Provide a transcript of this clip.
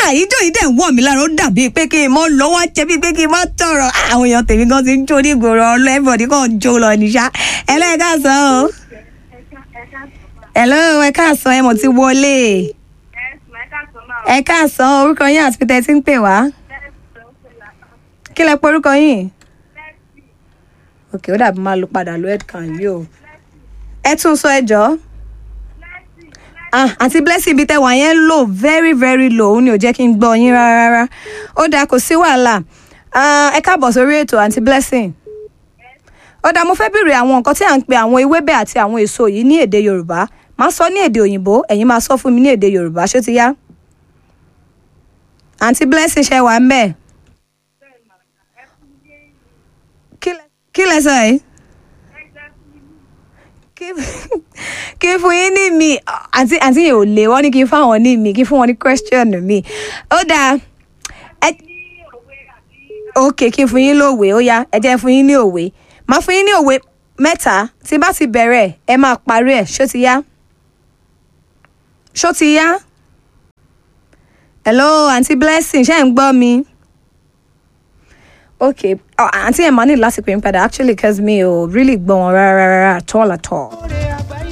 ah ijó yìí dẹ̀ ń wọ̀ mí lára ó dàbí pé kí n mọ lọ́wọ́ jẹ́ bí pé kí n mọ tọrọ Ah, àwọn èèyàn tèmi gan ti ń jó ní ìgboro ọlọ́ẹ̀bọ̀dì kan jó lọ níṣà ẹlẹ́ẹ̀ká sọ o hello ẹ káàsán ẹ mọ̀ ti wọlé ẹ káàsán orúkọ yín àti pété tí ń pè wá kí lẹ pé orúkọ yín ok ó dàbí máa lo padà lo headcan yìí o ẹ tún sọ ẹ jọ ah àti blessing bíi tẹwà yẹn lò very very low ó ní ò jẹ́ kí n gbọ́ yín rárá rárá ó dáa kò sí wàhálà Ah, ẹ káàbọ̀ sórí ètò àǹtí blessing ó dáa mo fẹ́ béèrè àwọn nǹkan tí à ń pe àwọn ewébẹ̀ àti àwọn èso yìí ní èdè yorùbá máa sọ ní èdè òyìnbó ẹ̀yin máa sọ fún mi ní èdè yorùbá ṣó ti yá àǹtí blessing ṣe wà ń bẹ̀ kí lẹ- kí lẹ sọ yìí kí- kí n fún yín ní mi àǹtí àǹtí yẹn ò lè wọ́n ní kí n fáwọn ní mi kí n fún wọn ní question mi ó dáa ẹ ok kí n fún yín lóòwe ó yá ẹ jẹ́ n fún yín ní òwe máa fún yín ní òwe mẹ́ta tí bá ti bẹ̀rẹ̀ ẹ máa parí ẹ̀ ṣó ti yá ṣó ti yá hello aunty blessing ṣé ẹ̀ ń gbọ́ mi ok oh, aunty ẹ̀ máa ní láti pè mí padà actually cause mi ò really gbọ́ wọn rárá rárá at all at all.